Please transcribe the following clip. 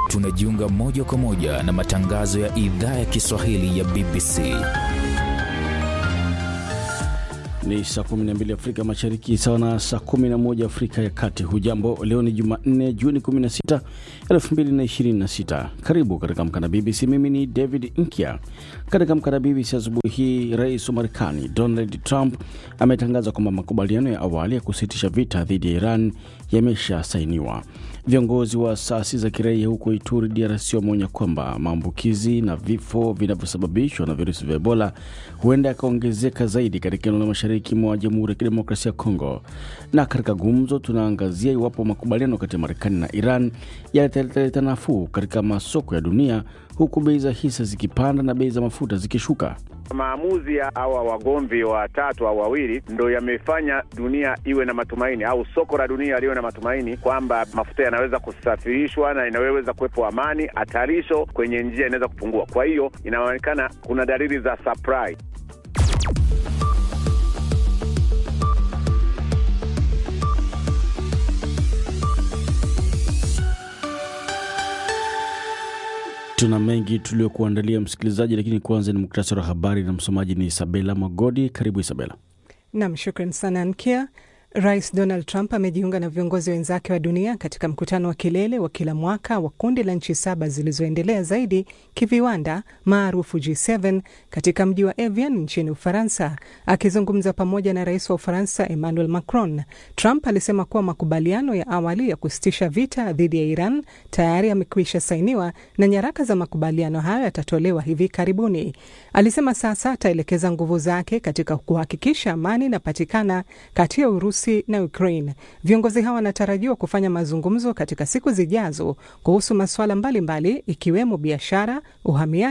tunajiunga moja kwa moja na matangazo ya idhaa ya Kiswahili ya BBC. Ni saa 12 Afrika Mashariki, sawa na saa 11 Afrika ya Kati. Hujambo, leo ni Jumanne, Juni 16, 2026. Karibu katika Amka na BBC. Mimi ni David Nkya. Katika Amka na BBC asubuhi hii, rais wa Marekani Donald Trump ametangaza kwamba makubaliano ya awali ya kusitisha vita dhidi ya Iran yameshasainiwa. Viongozi wa asasi za kiraia huko Ituri, DRC, wameonya kwamba maambukizi na vifo vinavyosababishwa na virusi vya Ebola huenda yakaongezeka zaidi katika eneo la mashariki mwa Jamhuri ya Kidemokrasia ya Kongo. Na katika gumzo, tunaangazia iwapo makubaliano kati ya Marekani na Iran yataleta nafuu katika masoko ya dunia, huku bei za hisa zikipanda na bei za mafuta zikishuka. Maamuzi ya hawa wagomvi watatu au wawili ndo yamefanya dunia iwe na matumaini au soko la dunia liwe na matumaini kwamba mafuta yanaweza kusafirishwa na inaweza kuwepo amani, hatarisho kwenye njia inaweza kupungua. Kwa hiyo inaonekana kuna dalili za supply. Tuna mengi tuliokuandalia msikilizaji, lakini kwanza ni muktasari wa habari na msomaji ni Isabela Magodi. Karibu Isabela. Nam, shukran sana Nkia. Rais Donald Trump amejiunga na viongozi wenzake wa dunia katika mkutano wa kilele wa kila mwaka wa kundi la nchi saba zilizoendelea zaidi kiviwanda maarufu G7 katika mji wa Evian nchini Ufaransa. Akizungumza pamoja na rais wa Ufaransa Emmanuel Macron, Trump alisema kuwa makubaliano ya awali ya kusitisha vita dhidi ya Iran tayari yamekwisha sainiwa na nyaraka za makubaliano hayo yatatolewa hivi karibuni. Alisema sasa ataelekeza nguvu zake katika kuhakikisha amani inapatikana kati ya Urusi na Ukraine. Viongozi hawa wanatarajiwa kufanya mazungumzo katika siku zijazo kuhusu masuala mbalimbali ikiwemo biashara, uhamiaji